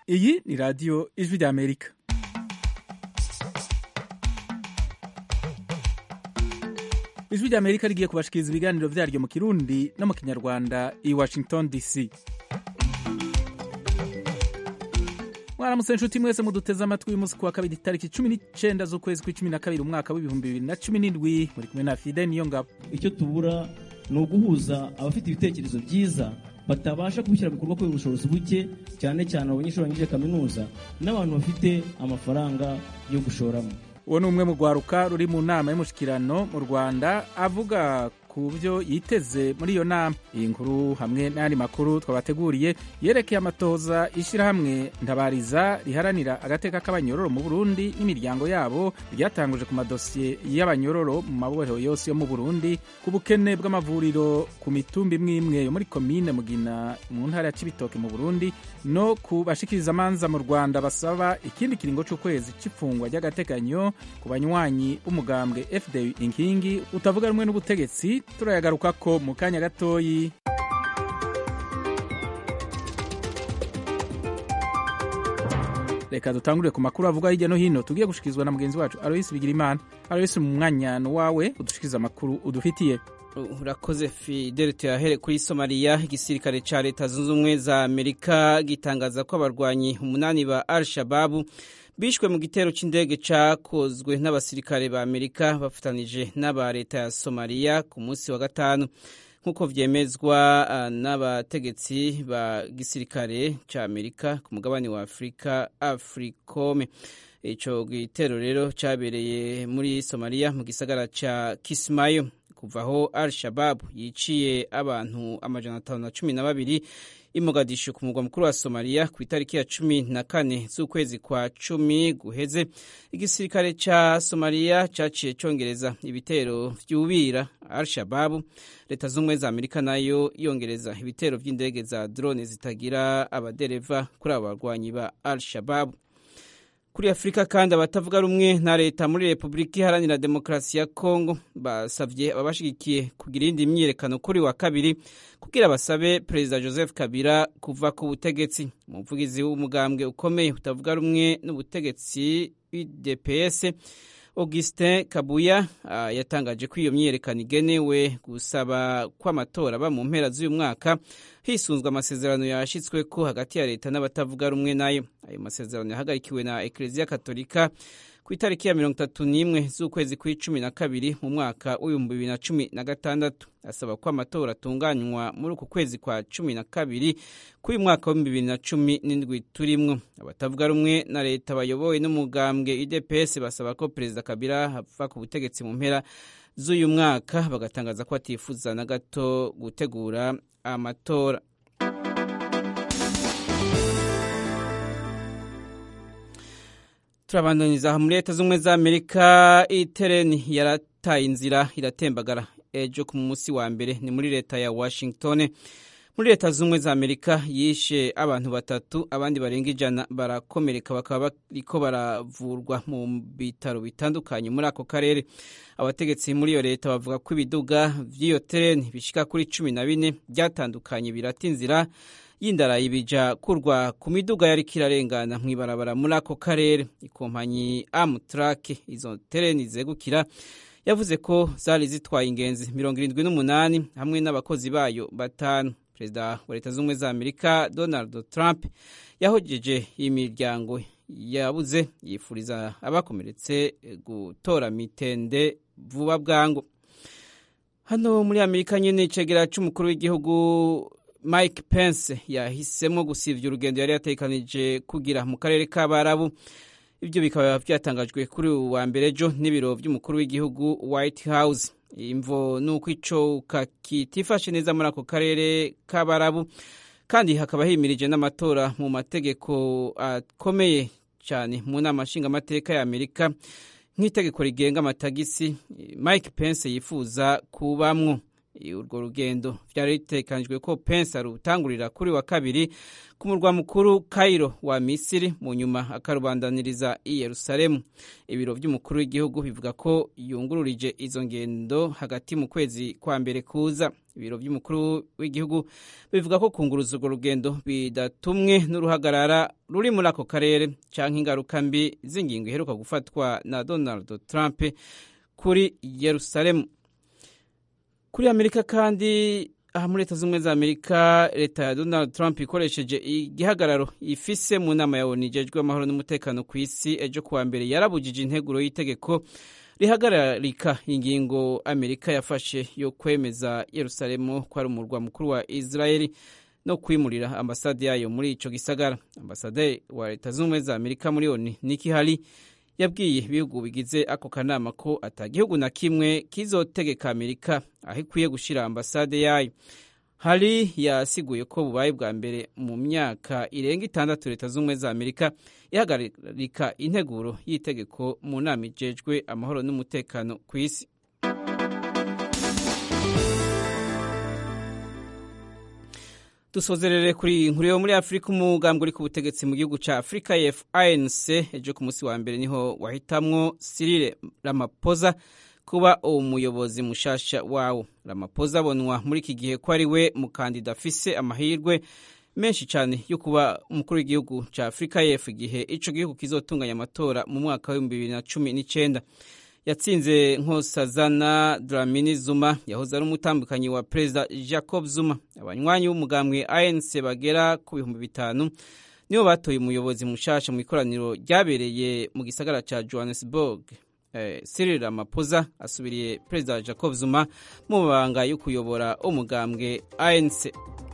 iyi ni radiyo ijwi ry'amerika ijwi ry'amerika rigiye kubashikiriza ibiganiro vyaryo mu kirundi no mu kinyarwanda i washington dc mwaramutse nshuti mwese muduteze amatwi uyu munsi kuwa kabiri tariki cumi n'icenda z'ukwezi kw'icumi na kabiri umwaka w'ibihumbi bibiri na cumi n'indwi muri kumwe na fide niyo ngabo icyo tubura ni uguhuza abafite ibitekerezo byiza batabasha kubishyira mu bikorwa kubera ubushobozi buke cyane cyane abanyeshuri barangije kaminuza n'abantu bafite amafaranga yo gushoramo uwo ni umwe mu rwaruka ruri mu nama y'umushikirano mu rwanda avuga ku byo yiteze muri iyo nama iyi nkuru hamwe n'ayandi makuru twabateguriye yerekeye amatoza ishyirahamwe ntabariza riharanira agateka k'abanyororo mu burundi n'imiryango yabo ryatanguje ku madosiye y'abanyororo mu mabohero yose yo mu burundi ku bukene bw'amavuriro ku mitumba imwe imwe yo muri komine mugina mu ntara ya cibitoke mu burundi no ku bashikirizamanza mu rwanda basaba ikindi kiringo c'ukwezi c'ifungwa ry'agateganyo ku banywanyi b'umugambwe fdu inkingi utavuga rumwe n'ubutegetsi turayagaruka ko mu kanya gatoyi reka dutangurire ku makuru avuga hirya no hino tugiye gushikirizwa na mugenzi wacu aloyisi bigirimana aloyisi mu mwanya wawe udushikiriza amakuru udufitiye urakoze fidele tuyahere kuri somaliya igisirikare ca leta zunze ubumwe za amerika gitangaza ko abarwanyi umunani ba al shababu bishwe mu gitero c'indege cakozwe n'abasirikare ba amerika bafatanije n'aba leta ya somaliya ku munsi wa gatanu nk'uko vyemezwa uh, n'abategetsi ba gisirikare ca amerika ku mugabane wa afurika africome ico gitero rero cabereye muri somaliya mu gisagara ca kismayo kuva aho al shababu yiciye abantu amajana atanu na cumi na babiri i Mogadishu ku mugwa mukuru wa Somalia ku itariki ya cumi na kane z'ukwezi kwa cumi guheze igisirikare ca Somalia caciye congereza ibitero vyubira Al-Shababu leta z'ubumwe za Amerika nayo yongereza ibitero vy'indege za drone zitagira abadereva kuri abo barwanyi ba Al-Shababu kuri afurika kandi abatavuga rumwe na leta muri repubulika iharanira demokarasi ya kongo basavye ababashigikiye kugira iyindi myiyerekano kuri wa kabiri kugira basabe perezida joseph kabila kuva ku butegetsi umuvugizi w'umugambwe ukomeye utavuga rumwe n'ubutegetsi udps augustin kabuya uh, yatangaje ko iyo myiyerekano igenewe gusaba ko amatora aba mu mpera z'uyu mwaka hisunzwe amasezerano yashitsweko hagati ya leta n'abatavuga rumwe nayo ayo masezerano yahagarikiwe na ekleziya katolika ku itariki ya mirongo itatu n'imwe z'ukwezi kw'icumi na kabiri mu mwaka w'ibihumbi bibiri na cumi na gatandatu asaba ko amatora atunganywa muri uku kwezi kwa cumi na kabiri k'uyu mwaka w'ibihumbi bibiri na cumi n'indwi turimwo abatavuga rumwe na leta bayobowe n'umugambwe idps basaba ko perezida kabila ava ku butegetsi mu mpera z'uyu mwaka bagatangaza ko atifuza na gato gutegura amatora turabandaniza muri leta z'ubumwe za amerika itereni yarataye inzira iratembagara ejo ku munsi wa mbere ni muri leta ya washington muri leta z'ubumwe za amerika yishe abantu batatu abandi barenga ijana barakomereka bakaba bariko baravurwa mu bitaro bitandukanye muri ako karere abategetsi muri iyo leta bavuga ko ibiduga vy'iyo tereni bishika kuri cumi na bine byatandukanye birata inzira y'indarayi bija kurwa ku miduga yariko irarengana mw'ibarabara muri ako karere ikompanyi amtrak izo tereni zegukira yavuze ko zari zitwaye ingenzi mirongo irindwi n'umunani hamwe n'abakozi bayo batanu perezida wa leta z'ubumwe za amerika donald trump yahojeje imiryango yabuze yifuriza abakomeretse gutora mitende vuba bwangu hano muri amerika nyine icegera c'umukuru w'igihugu mike pence yahisemo gusivya urugendo yari yatekanije kugira mu karere k'abarabu ibyo bikaba byatangajwe kuri ubu wa mbere ejo n'ibiro by'umukuru w'igihugu white house imvo ni uko icoka kitifashe neza muri ako karere k'abarabu kandi hakaba himirije n'amatora mu mategeko akomeye cyane mu nama nshingamateka ya amerika nk'itegeko rigenga amatagisi mike pence yifuza kubamwo urwo rugendo vyari bitekanijwe ko Pence arutangurira kuri wa kabiri ku murwa mukuru Cairo wa Misiri mu nyuma akarubandaniriza i Yerusalemu ibiro vy'umukuru w'igihugu bivuga ko yungururije izo ngendo hagati mu kwezi kwa mbere kuza ibiro vy'umukuru w'igihugu bivuga ko kunguruza urwo rugendo bidatumwe n'uruhagarara ruri muri ako karere canke ingaruka mbi z'ingingo iheruka gufatwa na Donald Trump kuri Yerusalemu kuri Amerika kandi aha muri leta z'ubumwe za Amerika leta ya Donald Trump ikoresheje igihagararo ifise mu nama ya ONU ijejwe amahoro n'umutekano ku isi ejo kuwa mbere yarabujije integuro y'itegeko rihagararika ingingo Amerika yafashe yo kwemeza Yerusalemu ko ari umurwa mukuru wa Israeli no kwimurira ambasade yayo muri ico gisagara ambasade wa leta z'ubumwe za Amerika muri ONU Nikki Haley yabwiye ibihugu bigize ako kanama ko atagihugu na kimwe kizotegeka Amerika aho ikwiye gushira ambasade yayo hari yasiguye ko bubaye bwa mbere mu myaka irenga itandatu leta z'ubumwe za Amerika ihagarika integuro y'itegeko mu nama ijejwe amahoro n'umutekano ku isi dusozerere kuri inkuru yo muri afurika umugambwe uri ku butegetsi mu gihugu cya afurika yef anc ejo ku munsi wa mbere niho wahitamwo sirire ramapoza kuba umuyobozi mushasha wawo ramapoza abonwa muri iki gihe ko ari we mukandida afise amahirwe menshi cyane yo kuba umukuru w'igihugu cya afurika yef igihe ico gihugu kizotunganya amatora mu mwaka w'ibihumbi bibiri na cumi n'icenda yatsinze nkosazana dramini zuma yahoze ari umutambukanyi wa perezida jacob zuma abanywanyi b'umugambwe anc bagera ku bihumbi bitanu nibo batoye umuyobozi mushasha mu ikoraniro ryabereye mu gisagara ca johannesburg eh, cyril ramaphosa asubiriye perezida jacob zuma mu mabanga yo kuyobora umugambwe anc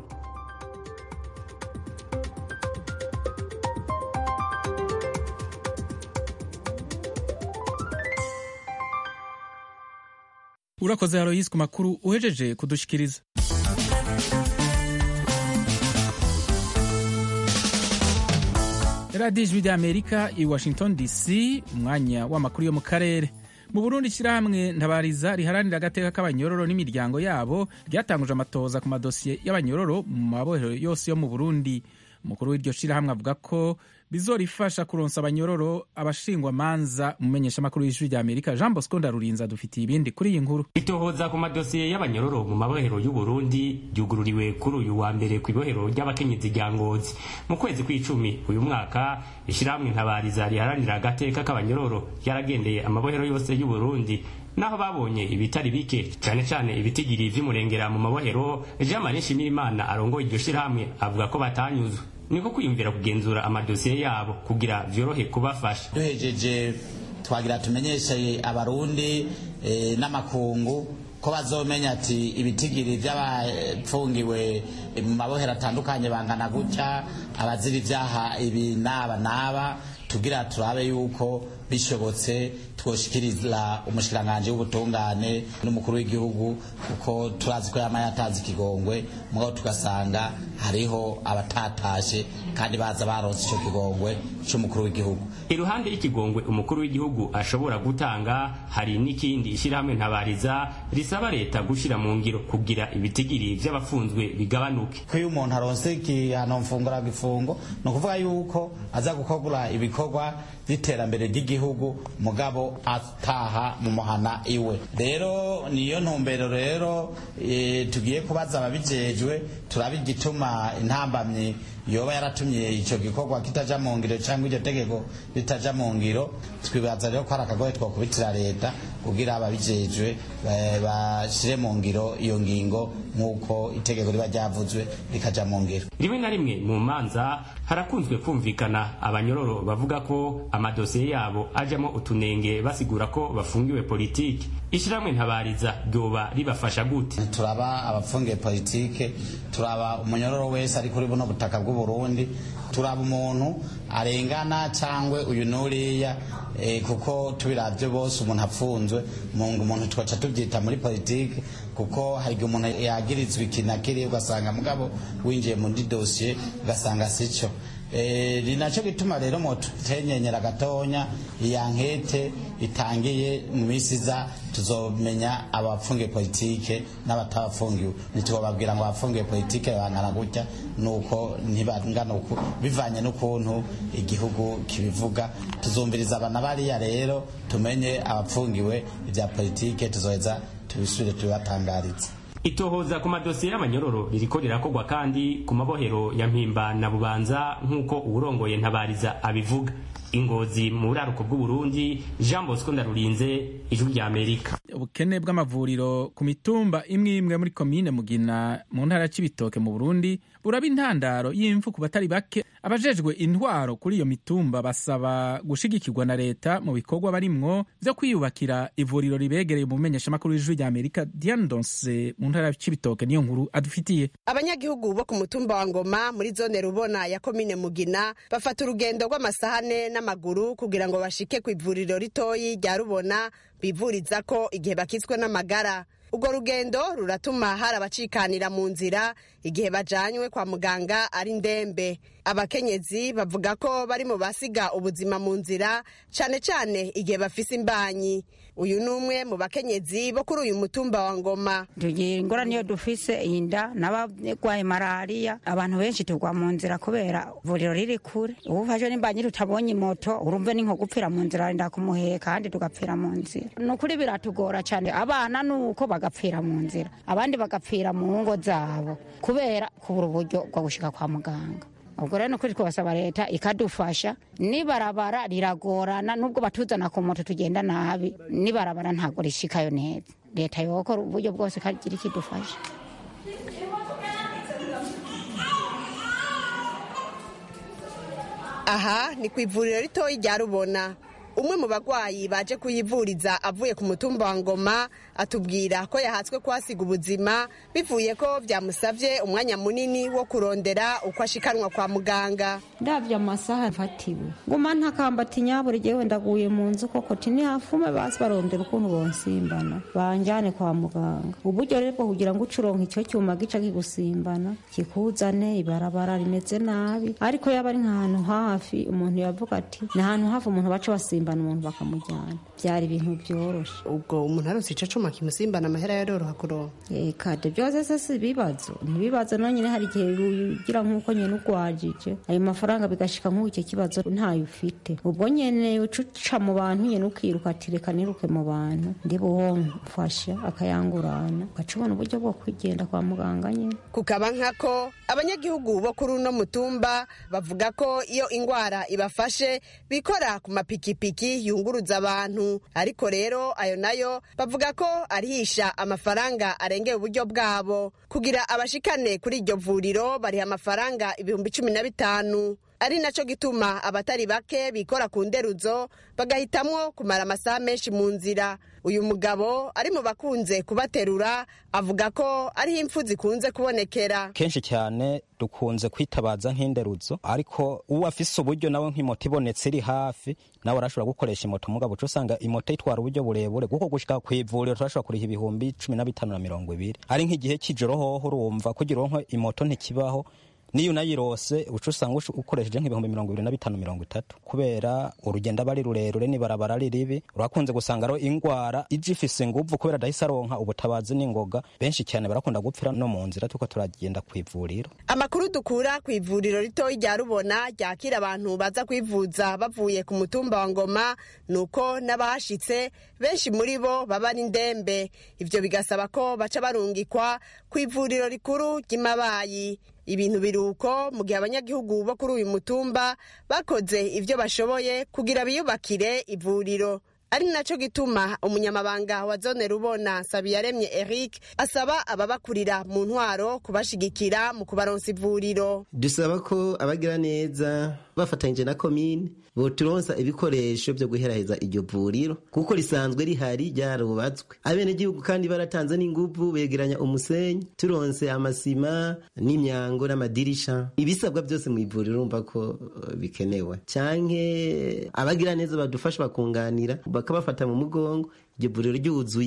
urakoze Aloysi ku makuru uhejeje kudushikiriza radiyo ijwi ry'amerika i washington dc umwanya w'amakuru yo mu karere mu burundi ishyirahamwe ntabariza riharanira agateka k'abanyororo n'imiryango yabo ryatanguje amatoza ku madosiye y'abanyororo mu mabohero yose yo mu burundi umukuru w'iryo shyirahamwe avuga ko bizorifasha kuronsa abanyororo abashingwamanza umumenyeshamakuru w'ijwi rya amerika jean bosco ndarurinza dufitiye ibindi kuri iyi nkuru itohoza ku madosiye y'abanyororo mu mabohero y'u Burundi ryugururiwe kuri uyu wa mbere ku ibohero ry'abakenyezi rya ngozi mu kwezi kw'icumi uyu mwaka ishyirahamwe ntabariza riharanira agateka k'abanyororo yaragendeye amabohero yose y'u Burundi naho babonye ibitari bike cyane cyane ibitigiri vy'umurengera mu mabohero jean marie nshimirimana arongoye iryo shyirahamwe avuga ko batanyuzwe niko kwiyumvira kugenzura amadosiye yabo kugira vyorohe kubafasha duhejeje twagira tumenyeshe abarundi e, n'amakungu ko bazomenya ati ibitigiri vy'abapfungiwe mu mabohero atandukanye bangana gutya abazira ivyaha ibi n'aba n'aba tugira turabe yuko bishobotse twoshikiriza umushikiranganji w'ubutungane n'umukuru w'igihugu kuko turazi ko yama yatanze ikigongwe mugabo tugasanga hariho abatatashe kandi baza baronse ico kigongwe c'umukuru w'igihugu iruhande y'ikigongwe umukuru w'igihugu ashobora gutanga hari n'ikindi ishyirahamwe ntabariza risaba leta gushira mu ngiro kugira ibitigiri vy'abafunzwe bigabanuke ko iyo umuntu aronse igihano mfungura gifungo ni ukuvuga yuko aza gukogura ibikorwa by'iterambere ry'igihugu mugabo ataha mu muhana iwe rero niyo ntumbero rero e, tugiye kubaza ababijejwe turabe igituma intambamyi yoba yaratumye ico gikorwa kitaja mu ngiro cyangwa iryo tegeko ritaja mu ngiro twibaza rero ko ari akagoye twokubitira leta kugira ababijejwe bashire mu ngiro iyo ngingo nk'uko itegeko riba ryavuzwe rikaja mu ngiro rimwe na rimwe mu manza harakunzwe kumvikana abanyororo bavuga ko amadosiye yabo ajamo utunenge basigura ko bafungiwe politiki ishyirahamwe ntabariza ryoba ribafasha gute turaba abafungiye politike turaba umunyororo wese ari kuri buno butaka bw'uburundi turaba umuntu arengana cyangwa uyu n'uriya e, kuko tubiravye bose umuntu apfunzwe mungu umuntu twaca tubyita muri politike kuko hari igihe umuntu yagirizwa iki na kiriya ugasanga mugabo winjiye muri dosiye ugasanga sico Eh, ni nacyo gituma rero mutenyenyera gatonya iya nkete itangiye mu minsi iza tuzomenya abafungiye politike n'abatabafungiwe ntitubabwira ngo abafungiye politike bangana gutya nuko ntibangana uku bivanye n'ukuntu igihugu kibivuga tuzumviriza abana bariya rero tumenye abafungiwe ibya politike tuzoheza tubisubire tubibatangarize itohoza ku madosiye y'abanyororo ririko rirakorwa kandi ku mabohero ya mpimba na bubanza nk'uko uwurongoye ntabariza abivuga ingozi mu buraruko bw'uburundi jean bosco ndarurinze ijwi rya amerika ubukene bw'amavuriro ku mitumba imwe imwe muri komine mugina mu ntara ya cibitoke mu burundi buraba intandaro y'imfu ku batari bake abajejwe intwaro kuri iyo mitumba basaba gushigikirwa na leta mu bikorwa barimwo vyo kwiyubakira ivuriro ribegereye mu menyeshamakuru w'ijwi rya amerika diane donse mu ntara ya cibitoke niyo nkuru adufitiye abanyagihugu bo ku mutumba wa ngoma muri zone rubona ya komine mugina bafata urugendo rw'amasahane n'amaguru kugira ngo bashike ku ivuriro ritoyi rya rubona bivuriza ko igihe bakitswe n'amagara urwo rugendo ruratuma hari abacikanira mu nzira igihe bajanywe kwa muganga ari ndembe abakenyezi bavuga ko bari mu basiga ubuzima mu nzira cane cane igihe bafise imbanyi uyu ni umwe mu bakenyezi bo kuri uyu mutumba wa ngoma tugira ingorane iyo dufise inda n'abarwaye malariya abantu benshi tugwa mu nzira kubera ivuriro riri kure ubu ufashwe n'imbanyi tutabonye moto urumve ni nko gupfira mu nzira wenda kumuheka kandi tugapfira mu nzira ni ukuri biratugora cyane abana ni uko bagapfira mu nzira abandi bagapfira mu ngo zabo kubera kubura uburyo bwo gushika kwa muganga ubwo rero ni ukuri twasaba leta ikadufasha nibarabara riragorana nubwo batuzana ku moto tugenda nabi nibarabara ntabwo rishikayo neza leta yokora uburyo bwose ikagira ikidufasha aha ni ku ivuriro ritoyi rya rubona umwe mu bagwayi baje kuyivuriza avuye ku mutumba wa ngoma atubwira ko yahatswe kuhasiga ubuzima bivuye ko byamusabye umwanya munini wo kurondera uko ashikanwa kwa muganga ndabyo amasaha mfatiwe nguma ntakambati nyaburi jewe ndaguye mu nzu koko tini hafume basi barondera ukuntu bonsimbana banjane kwa muganga uburyo rero bwo kugira ngo ucuronka icyo cyuma gica kigusimbana kikuzane ibarabara rimeze nabi ariko yaba ari nk'ahantu hafi umuntu yavuga ati ni ahantu hafi umuntu baca basimbana umuntu bakamujyana byari ibintu byoroshe ubwo umuntu arose ico cuma kimusimbana amahera yaroroha kuronka kade byose se si ibibazo ntibibazo nonyine hari igihe ugira nk'uko nyine ugwajije ayo mafaranga bigashika nk'uko icyo kibazo ntayo ufite ubwo nyene uca mu bantu nyene ukiruka ati reka niruke mu bantu ndi buwomfasha akayangurana ugaca ubona uburyo bwo kwigenda kwa muganga nyene kukaba nkako abanyagihugu bo kuri uno mutumba bavuga ko iyo ingwara ibafashe bikora ku mapikipiki yunguruza abantu ariko rero ayo nayo bavuga ko arihisha amafaranga arengeye uburyo bwabo kugira abashikane kuri iryo vuriro bariha amafaranga ibihumbi cumi na bitanu ari naco gituma abatari bake bikora ku nderuzo bagahitamwo kumara amasaha menshi mu nzira uyu mugabo ari mu bakunze kubaterura avuga ko ariho impfu zikunze kubonekera kenshi cyane dukunze kwitabaza nk'inderuzo ariko uwo afise uburyo nawe nk'imoto ibonetse iri hafi nawe arashobora gukoresha imoto mugabo uca usanga imoto itwara uburyo burebure kuko gushika ku ivuriro turashobora kuriha ibihumbi cumi na bitanu na mirongo ibiri ari nk'igihe cy'ijoro hoho urumva kugira uronke imoto ntikibaho niyo unayirose uca usanga ukoresheje nk'ibihumbi mirongo ibiri na bitanu mirongo itatu kubera urugendo aba ari rurerure n'ibarabara ari ribi urakunze gusanga rero ingwara ije ifise inguvu kubera adahise aronka ubutabazi n'ingoga benshi cyane barakunda gupfira no mu nzira tuko turagenda ku ivuriro amakuru dukura ku ivuriro ritoyi rya rubona ryakira abantu baza kwivuza bavuye ku mutumba wa ngoma ni uko n'abahashitse benshi muri bo baba ari ndembe ivyo bigasaba ko baca barungikwa ku ivuriro rikuru ry'imabayi ibintu biruko mu gihe abanyagihugu bo kuri uyu mutumba bakoze ibyo bashoboye kugira biyubakire ivuriro ari naco gituma umunyamabanga wa zone rubona sabiyaremye eric asaba ababakurira mu ntwaro kubashigikira mu kubaronsa ivuriro dusaba ko abagira neza bafatanyije na komine boturonsa ibikoresho byo guheraheza iryo vuriro kuko risanzwe rihari ryarubatswe abenegihugu kandi baratanze n'inguvu begeranya umusenyi turonse amasima n'imyango n'amadirisha ibisabwa byose mu ivuriro urumva ko uh, bikenewe canke abagira neza badufasha bakunganira bakabafata mu mugongo iryo vuriro ryuzuye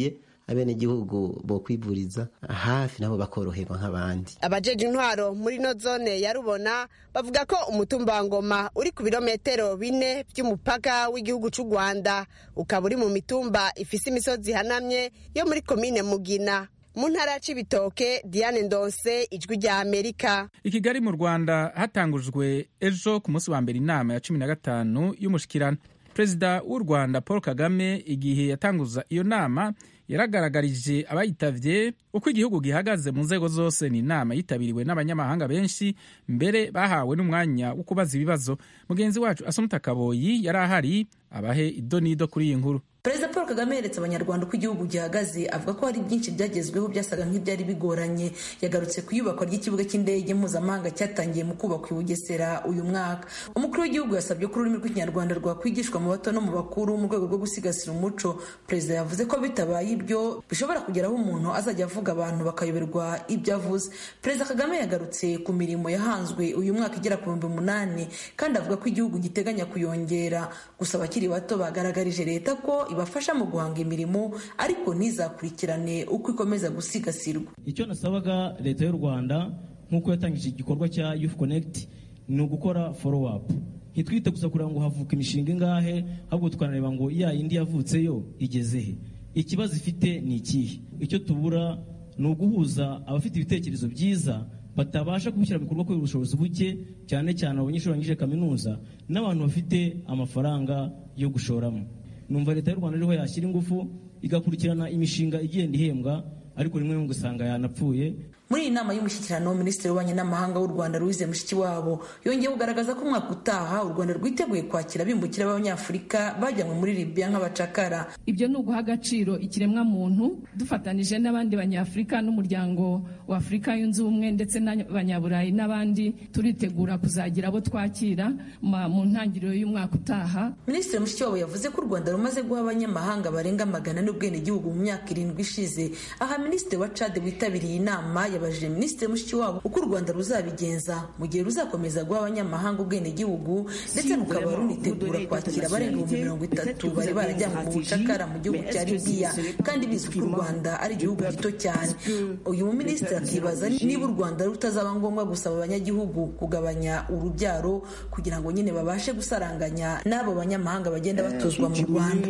abenegihugu bo kwivuriza hafi nabo bakoroherwa nk'abandi abajeje intwaro muri no zone ya rubona bavuga ko umutumba wa ngoma uri ku birometero bine by'umupaka w'igihugu cy'u rwanda ukaba uri mu mitumba ifise imisozi ihanamye yo muri komine mugina mu ntara ya cibitoke diane ndonse ijwi rya amerika i kigali mu rwanda hatangujwe ejo ku munsi wa mbere inama ya cumi na gatanu y'umushikirano perezida w'u rwanda paul kagame igihe yatanguza iyo nama yaragaragarije abayitavye uko igihugu gihagaze mu nzego zose ni inama yitabiriwe n'abanyamahanga benshi mbere bahawe n'umwanya wo kubaza ibibazo mugenzi wacu asumuta kaboyi yari ahari abahe idonido kuri iyi nkuru perezida paul kagame yeretse abanyarwanda uko igihugu gihagaze avuga ko hari byinshi byagezweho byasaga nk'ibyari bigoranye yagarutse ku iyubakwa ry'ikibuga cy'indege mpuzamahanga cyatangiye mu kubakwa i bugesera uyu mwaka umukuru w'igihugu yasabye ko ururimi rw'ikinyarwanda rwakwigishwa mu bato no mu bakuru mu rwego rwo gusigasira umuco perezida yavuze ko bitabaye ibyo bishobora kugera aho umuntu azajya avuga abantu bakayoberwa ibyo avuze perezida kagame yagarutse ku mirimo yahanzwe uyu mwaka igera ku bihumbi umunani kandi avuga ko igihugu giteganya kuyongera gusa abakiri bato bagaragarije leta ko ibafasha mu guhanga imirimo ariko ntizakurikirane uko ikomeza gusigasirwa icyo nasabaga leta y'u rwanda nk'uko yatangije igikorwa cya youth connect ni ugukora follow up ntitwite gusa kugira ngo havuka imishinga ingahe ahubwo tukanareba ngo ya yindi yavutse yo igeze he ikibazo ifite ni ikihe icyo tubura ni uguhuza abafite ibitekerezo byiza batabasha kubishyira mu bikorwa kubera ubushobozi buke cyane cyane abanyeshuri barangije kaminuza n'abantu bafite amafaranga yo gushoramo numva leta y'u rwanda ariho yashyira ingufu igakurikirana imishinga igenda ihembwa ariko rimwe rimwe ugasanga yanapfuye muri iyi nama y'umushyikirano minisitiri w'ububanyi n'amahanga w'u rwanda louise mushikiwabo yongeye kugaragaza ko umwaka utaha u rwanda rwiteguye kwakira abimukira b'abanyafurika bajyanywe muri libya nk'abacakara ibyo ni uguha agaciro ikiremwamuntu dufatanije n'abandi banyafurika n'umuryango wa afurika yunze ubumwe ndetse n'abanyaburayi n'abandi turitegura kuzagira abo twakira mu ntangiriro y'umwaka utaha minisitiri mushikiwabo yavuze ko u rwanda rumaze guha abanyamahanga barenga magana n'ubwenegihugu mu myaka irindwi ishize aha minisitiri wa cade witabiriye inama yabajije minisitiri mushikiwabo uko u rwanda ruzabigenza mu gihe ruzakomeza guha abanyamahanga ubwenegihugu ndetse rukaba runitegura kwakira abarenga ibihumbi mirongo itatu bari barajyanywe mu bucakara mu gihugu cya libiya kandi bizi ko u rwanda ari igihugu gito cyane uyu muminisitiri akibaza niba u rwanda rutazaba ngombwa gusaba abanyagihugu kugabanya urubyaro kugira ngo nyine babashe gusaranganya n'abo banyamahanga bagenda batuzwa mu rwanda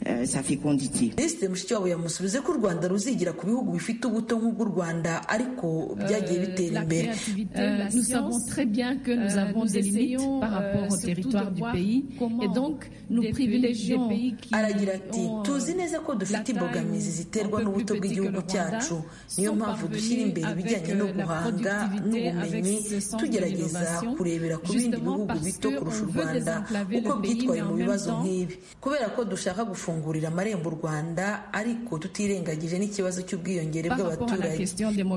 minisitiri mushikiwabo yamusubize ko u rwanda ruzigira ku bihugu bifite ubuto nk'ubw'u rwanda ariko byagiye bitera imbere nous savons très bien que nous avons des limites par rapport au territoire du pays et donc nous privilégions aragira ati tuzi neza ko dufite imbogamizi ziterwa n'ubuto bw'igihugu cyacu niyo mpamvu dushyira imbere ibijyanye no guhanga n'ubumenyi tugerageza kurebera ku bindi bihugu bito kurusha u rwanda uko byitwaye mu bibazo nk'ibi kubera ko dushaka gufungurira amarembo u rwanda ariko tutirengagije n'ikibazo cy'ubwiyongere bw'abaturage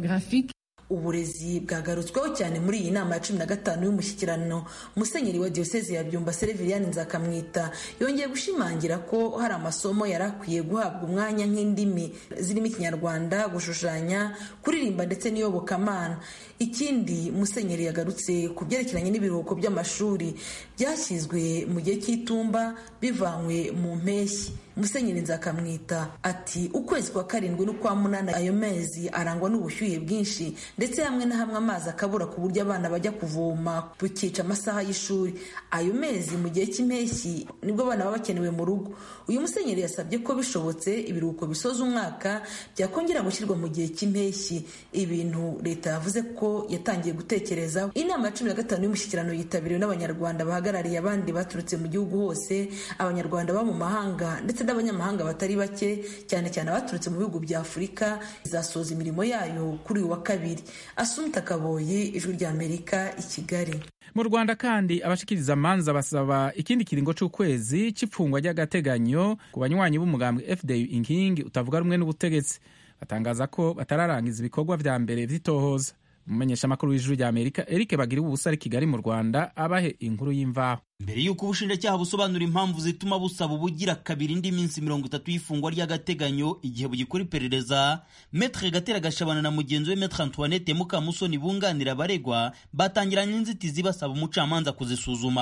uburezi bwagarutsweho cyane muri iyi nama ya cumi na gatanu y'umushyikirano musenyeri wa diyosezi ya byumba sereviyani nzakamwita yongeye gushimangira ko hari amasomo yari akwiye guhabwa umwanya nk'indimi zirimo ikinyarwanda gushushanya kuririmba ndetse n'iyobokamana ikindi musenyeri yagarutse ku byerekeranye n'ibiruhuko by'amashuri byashyizwe mu gihe cy'itumba bivanywe mu mpeshyi musenyeri nzakamwita ati ukwezi kwa karindwi n'ukwa munani ayo mezi arangwa n'ubushyuhe bwinshi ndetse hamwe na hamwe amazi akabura ku buryo abana bajya kuvoma bukica amasaha y'ishuri ayo mezi mu gihe cy'impeshyi nibwo abana baba bakenewe mu rugo uyu musenyeri yasabye ko bishobotse ibiruhuko bisoza umwaka byakongera gushyirwa mu gihe cy'impeshyi ibintu leta yavuze ko yatangiye gutekerezaho inama ya cumi na gatanu y'umushyikirano yitabiriwe n'abanyarwanda bahagarariye abandi baturutse mu gihugu hose abanyarwanda baba mu mahanga ndetse n'abanyamahanga batari bake cyane cyane abaturutse mu bihugu bya afurika izasoza imirimo yayo kuri uyu wa kabiri asumta kaboyi ijwi ry'amerika i kigali mu rwanda kandi abashikiriza amanza basaba ikindi kiringo cy'ukwezi cy'ipfungwa ry'agateganyo ku banywanyi b'umugambwe fda inkingi utavuga rumwe n'ubutegetsi batangaza ko batararangiza ibikorwa vya mbere vy'itohoza umumenyeshamakuru w'ijuru rya amerika eric bagira ubusa ari kigali mu rwanda abahe inkuru y'imvaho mbere y'uko ubushinjacyaha busobanura impamvu zituma busaba ubugira kabiri indi minsi mirongo itatu y'ifungwa ry'agateganyo igihe bugikora iperereza metre gatera gashabana na mugenzi we metre antoinette mukamusoni bunganira abaregwa batangiranye inzitizi basaba umucamanza kuzisuzuma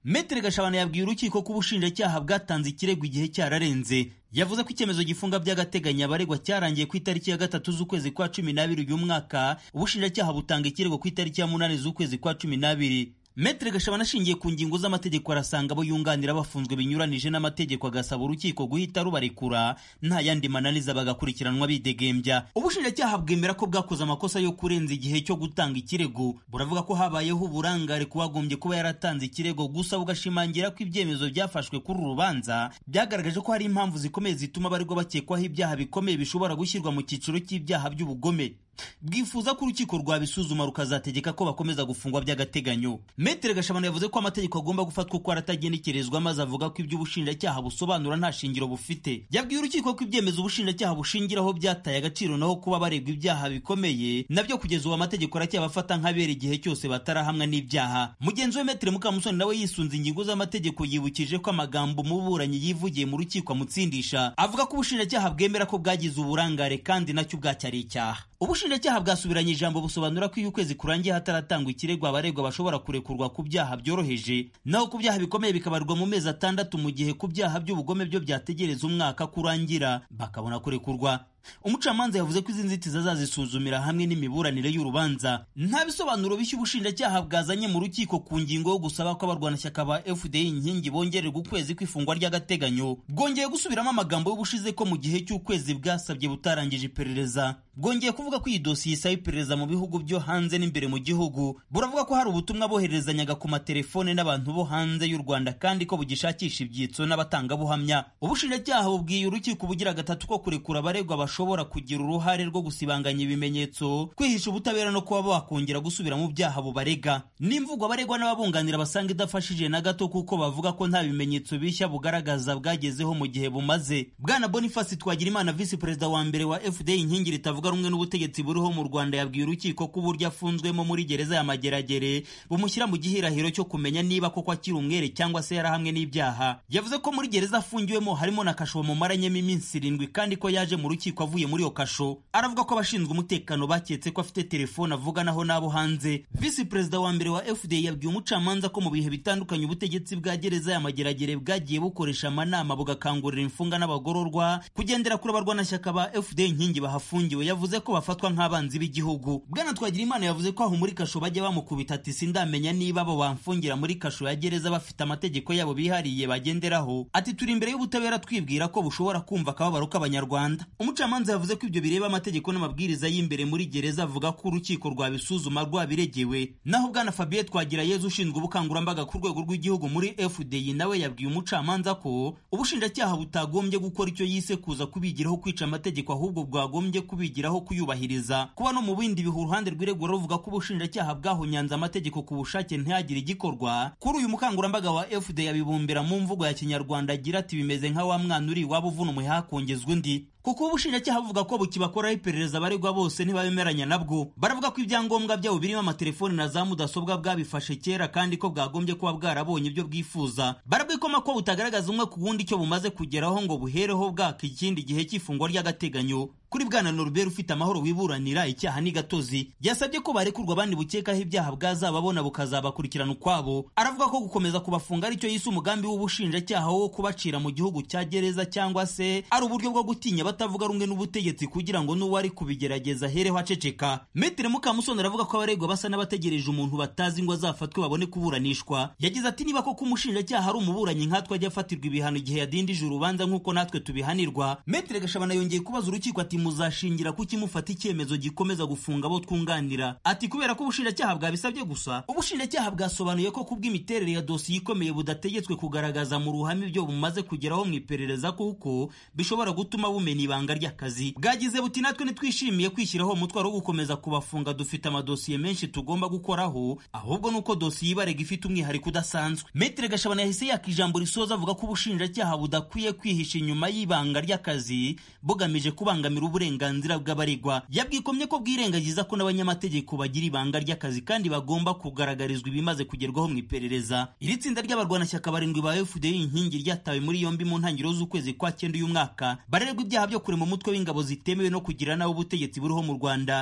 metere gashabana yabwiye urukiko ko ubushinjacyaha bwatanze ikirego igihe cyararenze yavuze ko icyemezo gifunga by'agateganyo abaregwa cyarangiye ku itariki ya gatatu z'ukwezi kwa cumi n'abiri uyu mwaka ubushinjacyaha butanga ikirego ku itariki ya munani z'ukwezi kwa cumi n'abiri Metre Gashabana ashingiye ku ngingo z'amategeko arasanga abo yunganira bafunzwe binyuranije n'amategeko agasaba urukiko guhita rubarekura nta yandi mananiza bagakurikiranwa bidegembya ubushinjacyaha bwemera ko bwakoze amakosa yo kurenza igihe cyo gutanga ikirego buravuga ko habayeho uburangare kuwagombye kuba yaratanze ikirego gusa bugashimangira ko ibyemezo byafashwe kuri uru rubanza byagaragaje ko hari impamvu zikomeye zituma abaregwa bakekwaho ibyaha bikomeye bishobora gushyirwa mu cyiciro cy'ibyaha by'ubugome bwifuza ko urukiko rwabisuzuma rukazategeka ko bakomeza gufungwa by'agateganyo metere gashabana yavuze ko amategeko agomba gufatwa uko aratagenekerezwa maze avuga ko ibyo ubushinjacyaha busobanura nta shingiro bufite yabwiye urukiko ko ibyemezo ubushinjacyaha bushingiraho byataye agaciro naho kuba baregwa ibyaha bikomeye nabyo kugeza ubu amategeko aracyabafata nk'abera igihe cyose batarahamwa n'ibyaha mugenzi we metere mukamusoni nawe yisunze ingingo z'amategeko yibukije ko amagambo umuburanyi yivugiye mu rukiko amutsindisha avuga ko ubushinjacyaha bwemera ko bwagize uburangare kandi nacyo bwacyari icyaha ubushinjacyaha bwasubiranye ijambo busobanura ko iyo ukwezi kurangiye hataratangwa ikirego abaregwa bashobora kurekurwa ku byaha byoroheje naho ku byaha bikomeye bikabarwa mu mezi atandatu mu gihe ku byaha by'ubugome byo byategereza umwaka kurangira bakabona kurekurwa umucamanza yavuze ko izi nzitizi azazisuzumira hamwe n'imiburanire y'urubanza nta bisobanuro bishya ubushinjacyaha bwazanye mu rukiko ku ngingo yo gusaba ko abarwanashyaka ba fda inkingi bongererwa ukwezi kw'ifungwa ry'agateganyo bwongeye gusubiramo amagambo y'ubushize ko mu gihe cy'ukwezi bwasabye butarangije iperereza bwongeye kuvuga ko iyi dosiye isaba iperereza mu bihugu byo hanze n'imbere mu gihugu buravuga ko hari ubutumwa bohererezanyaga ku matelefone n'abantu bo hanze y'u rwanda kandi ko bugishakisha ibyitso n'abatangabuhamya ubushinjacyaha bubwiye urukiko bugira gatatu ko kurekura abaregwa bashobora kugira uruhare rwo gusibanganya ibimenyetso kwihisha ubutabera no kuba bakongera gusubira mu byaha bubarega n'imvugo abaregwa n'ababunganira basanga idafashije na gato kuko bavuga ko nta bimenyetso bishya bugaragaza bwagezeho mu gihe bumaze bwana boniface twagirimana visi perezida wa mbere wa fda inkingi ritavuga rumwe n'ubutegetsi buriho mu rwanda yabwiye urukiko ko uburyo afunzwemo muri gereza ya mageragere bumushyira mu gihirahiro cyo kumenya niba koko akiri umwere cyangwa se yarahamwe n'ibyaha yavuze ko muri gereza afungiwemo harimo na kasho bamumaranyemo iminsi irindwi kandi ko yaje mu rukiko avuye muri iyo kasho aravuga ko abashinzwe umutekano baketse ko afite telefone avuganaho n'abo hanze visi perezida wa mbere wa fda yabwiye umucamanza ko mu bihe bitandukanye ubutegetsi bwa gereza ya mageragere bwagiye bukoresha amanama bugakangurira imfunga n'abagororwa kugendera kuri abarwanashyaka ba fda inkingi bahafungiwe yavuze ko bafatwa nk'abanzi b'igihugu bwana twagira imana yavuze ko aho muri kasho bajya bamukubita ati sindamenya niba abo bamfungira muri kasho ya gereza bafite amategeko yabo bihariye bagenderaho ati turi imbere y'ubutabera twibwira ko bushobora kumva akababaro k'abanyarwanda umucamanza yavuze ko ibyo bireba amategeko n'amabwiriza y'imbere muri gereza avuga ko urukiko rwabisuzuma rwabiregewe naho bwana fabien twagirayezu ushinzwe ubukangurambaga ku rwego rw'igihugu muri fdi nawe yabwiye umucamanza ko ubushinjacyaha butagombye gukora icyo yise kuza kubigiraho kwica amategeko ahubwo bwagombye kubigiraho kuyubahiriza kuba no mu bindi bihe uruhande rw'iregura ruvuga ko ubushinjacyaha bwahunyanze amategeko ku bushake ntihagire igikorwa kuri uyu mukangurambaga wa fda yabibumbira mu mvugo ya kinyarwanda agira ati bimeze nka wa mwana uri iwabo uvuna umuheha hakongezwa undi kuko ubushinjacyaha buvuga ko bukibakoraho iperereza abaregwa bose ntibabemeranya nabwo baravuga ko ibyangombwa byabo birimo amatelefoni na za mudasobwa bwabifashe kera kandi ko bwagombye kuba bwarabonye ibyo bwifuza barabwikoma ko butagaragaza umwe ku wundi icyo bumaze kugeraho ngo buhereho bwaka ikindi gihe cy'ifungwa ry'agateganyo kuri bwana Norbert ufite amahoro wiburanira icyaha ni gatozi yasabye ko barekurwa abandi bukekaho ibyaha bwazababona bukazabakurikirana ukwabo aravuga ko gukomeza kubafunga aricyo yise umugambi w'ubushinjacyaha wo kubacira mu gihugu cya gereza cyangwa se ari uburyo bwo gutinya batavuga rumwe n'ubutegetsi kugira ngo n'uwari kubigerageza ahereho aceceka Metere Mukamusoni aravuga ko abaregwa basa n'abategereje umuntu batazi ngo azafatwe babone kuburanishwa yagize ati niba koko umushinjacyaha ari umuburanyi nkatwe ajya afatirwa ibihano igihe yadindije urubanza nk'uko natwe tubihanirwa Metere Gashabana yongeye kubaza urukiko ati muzashingira ku kimufata icyemezo gikomeza gufunga abo twunganira ati kubera ko ubushinjacyaha bwabisabye gusa ubushinjacyaha bwasobanuye ko kubw'imiterere ya dosiye ikomeye budategetswe kugaragaza mu ruhame ibyo bumaze kugeraho mu iperereza kuko bishobora gutuma bumena ibanga ry'akazi bwagize buti natwe ntitwishimiye kwishyiraho umutwaro wo gukomeza kubafunga dufite amadosiye menshi tugomba gukoraho ahubwo nuko dosiye ibarega ifite umwihariko udasanzwe metere gashabana yahise yaka ijambo risoza avuga ko ubushinjacyaha budakwiye kwihisha inyuma y'ibanga ry'akazi bugamije kubangamira uburenganzira bw'abaregwa yabwikomye ko bwirengagiza ko n'abanyamategeko bagira ibanga ry'akazi kandi bagomba kugaragarizwa ibimaze kugerwaho mu iperereza iri tsinda ry'abarwanashyaka barindwi ba fda inkingi ryatawe muri yombi mu ntangiriro z'ukwezi kwa cyenda uyu mwaka barererwa ibyaha byo kurema umutwe w'ingabo zitemewe no kugira nawe ubutegetsi buriho mu rwanda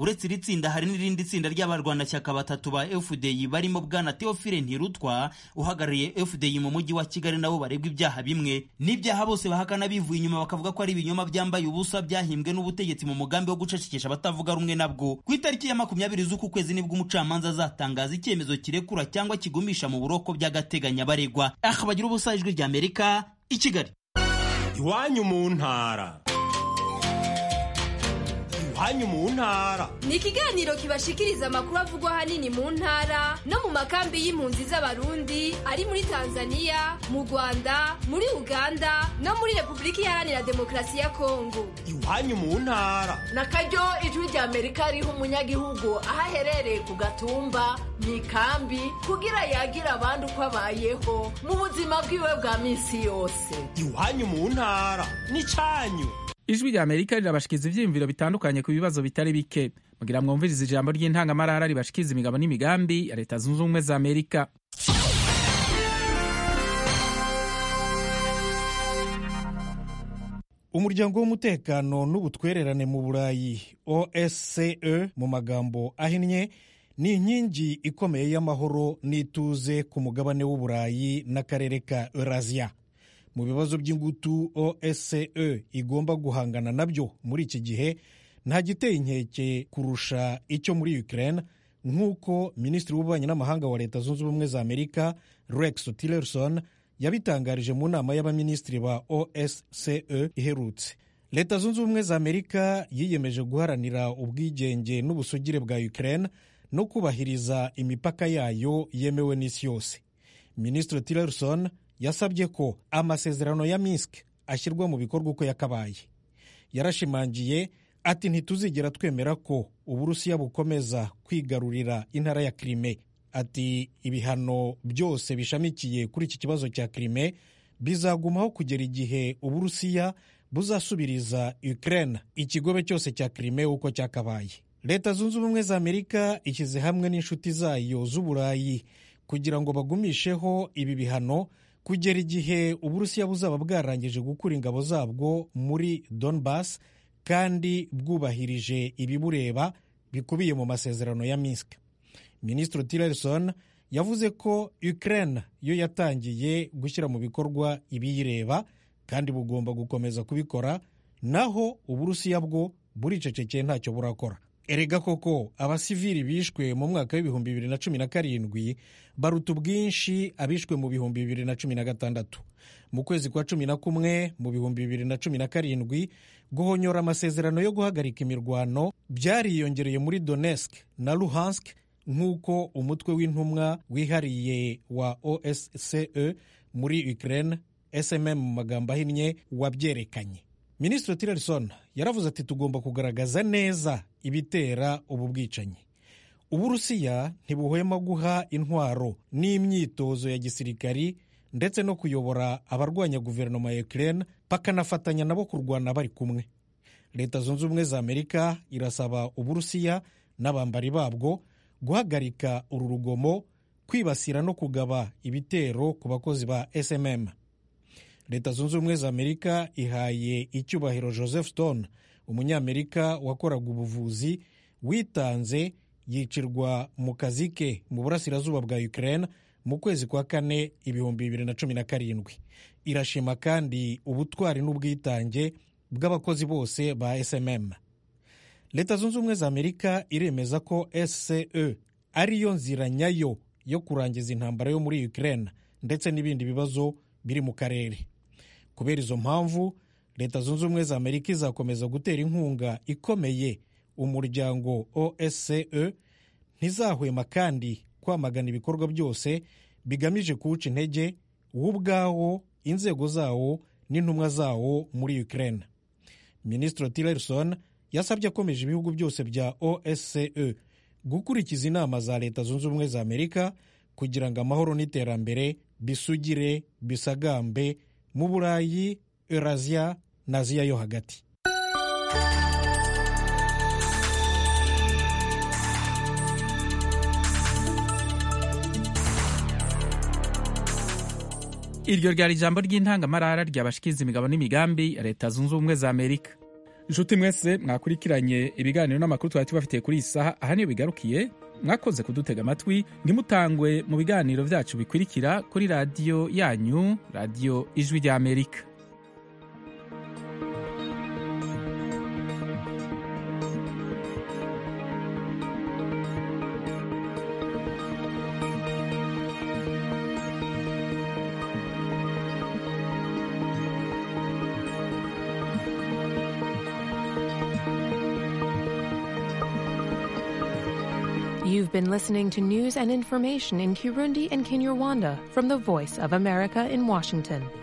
uretse iri tsinda hari n'irindi tsinda ry'abarwanashyaka batatu ba fdi barimo bwana teofile ntirutwa uhagarariye fdi mu mujyi wa kigali nabo baregwa ibyaha bimwe n'ibyaha bose bahakana bivuye inyuma bakavuga ko ari ibinyoma byambaye ubusa byahimbwe n'ubutegetsi mu mugambi wo gucecekesha abatavuga rumwe nabwo ku itariki ya makumyabiri z'uku kwezi nibwo umucamanza azatangaza icyemezo kirekura cyangwa kigumisha mu buroko by'agateganyo abaregwa aha bagira ubusa ijwi rya amerika i kigali iwanyu mu ntara iwanyu mu ntara ni ikiganiro kibashikiriza amakuru avugwa ahanini mu ntara no mu makambi y'impunzi z'abarundi ari muri tanzania mu rwanda muri uganda no muri repubulika iharanira demokarasi ya kongo iwanyu mu ntara na karyo ijwi rya amerika riha umunyagihugu aho aherereye ku gatumba mu ikambi kugira yagira abandi uko abayeho mu buzima bwiwe bwa minsi yose iwanyu mu ntara ni cyanyu ijwi rya amerika rirabashikiza ibyiyumviro bitandukanye ku bibazo bitari bike mugira mwumvirize ijambo ry'intangamarara ribashikiza imigabo n'imigambi ya leta zunze ubumwe za amerika umuryango w'umutekano n'ubutwererane mu burayi osce mu magambo ahinnye ni inkingi ikomeye y'amahoro n'ituze ku mugabane w'uburayi n'akarere ka eurasia mu bibazo by'ingutu osce igomba guhangana nabyo muri iki gihe nta giteye inkeke kurusha icyo muri ukraine nk'uko minisitiri w'ububanyi n'amahanga wa leta zunze ubumwe za amerika rex tillerson yabitangarije mu nama y'abaminisitiri ba osce iherutse leta zunze ubumwe za amerika yiyemeje guharanira ubwigenge n'ubusugire bwa ukraine no kubahiriza imipaka yayo yemewe n'isi yose minisitiri tillerson yasabye ko amasezerano ya minsk ashyirwa mu bikorwa uko yakabaye yarashimangiye ati ntituzigera twemera ko uburusiya bukomeza kwigarurira intara ya krime ati ibihano byose bishamikiye kuri iki kibazo cya krime bizagumaho kugera igihe uburusiya buzasubiriza ukraine ikigobe cyose cya krime uko cyakabaye leta zunze ubumwe za amerika ishyize hamwe n'inshuti zayo z'uburayi kugira ngo bagumisheho ibi bihano kugera igihe uburusiya buzaba bwarangije gukura ingabo zabwo muri donbas kandi bwubahirije ibibureba bikubiye mu masezerano ya minsk minisitiri tillerson yavuze ko ukraine yo yatangiye gushyira mu bikorwa ibiyireba kandi bugomba gukomeza kubikora naho uburusiya bwo buricecekeye ntacyo burakora erega koko abasivili bishwe mu mwaka w'ibihumbi bibiri na cumi na karindwi baruta ubwinshi abishwe mu bihumbi bibiri na cumi na gatandatu mu kwezi kwa cumi na kumwe mu bihumbi bibiri na cumi na karindwi guhonyora amasezerano yo guhagarika imirwano byariyongereye muri donetsk na luhansk nk'uko umutwe w'intumwa wihariye wa osce muri ukraine smm mu magambo ahinnye wabyerekanye minisitiri tillerson yaravuze ati tugomba kugaragaza neza ibitera ubu bwicanyi uburusiya ntibuhwema guha intwaro n'imyitozo ya gisirikari ndetse no kuyobora abarwanya guverinoma ya ukraine bakanafatanya nabo kurwana bari kumwe leta zunze ubumwe za amerika irasaba uburusiya n'abambari babwo guhagarika uru rugomo kwibasira no kugaba ibitero ku bakozi ba smm leta zunze ubumwe za amerika ihaye icyubahiro joseph stone umunyamerika wakoraga ubuvuzi witanze yicirwa mu kazi ke mu burasirazuba bwa ukraine mu kwezi kwa kane ibihumbi bibiri na cumi na karindwi irashima kandi ubutwari n'ubwitange bw'abakozi bose ba smm leta zunze ubumwe za amerika iremeza ko sce ariyo nzira nyayo yo kurangiza intambara yo muri ukraine ndetse n'ibindi bibazo biri mu karere kubera izo mpamvu leta zunze ubumwe za amerika izakomeza gutera inkunga ikomeye umuryango osce ntizahwema kandi kwamagana ibikorwa byose bigamije kuwuca intege wo ubwawo inzego zawo n'intumwa zawo muri ukraine minisitiri tillerson yasabye akomeje ibihugu byose bya osce gukurikiza inama za leta zunze ubumwe za amerika kugira ngo amahoro n'iterambere bisugire bisagambe mu burayi eurasia na aziya yo hagati iryo ryari ijambo ry'intangamarara ryabashikiza imigabo n'imigambi ya leta zunze ubumwe za amerika inshuti mwese mwakurikiranye ibiganiro n'amakuru twari tubafitiye kuri iyi saha aha niyo bigarukiye mwakoze kudutega amatwi ntimutangwe mu biganiro byacu bikurikira kuri radiyo yanyu radiyo ijwi ry'amerika You've been listening to news and information in Kirundi and Kinyarwanda from the Voice of America in Washington.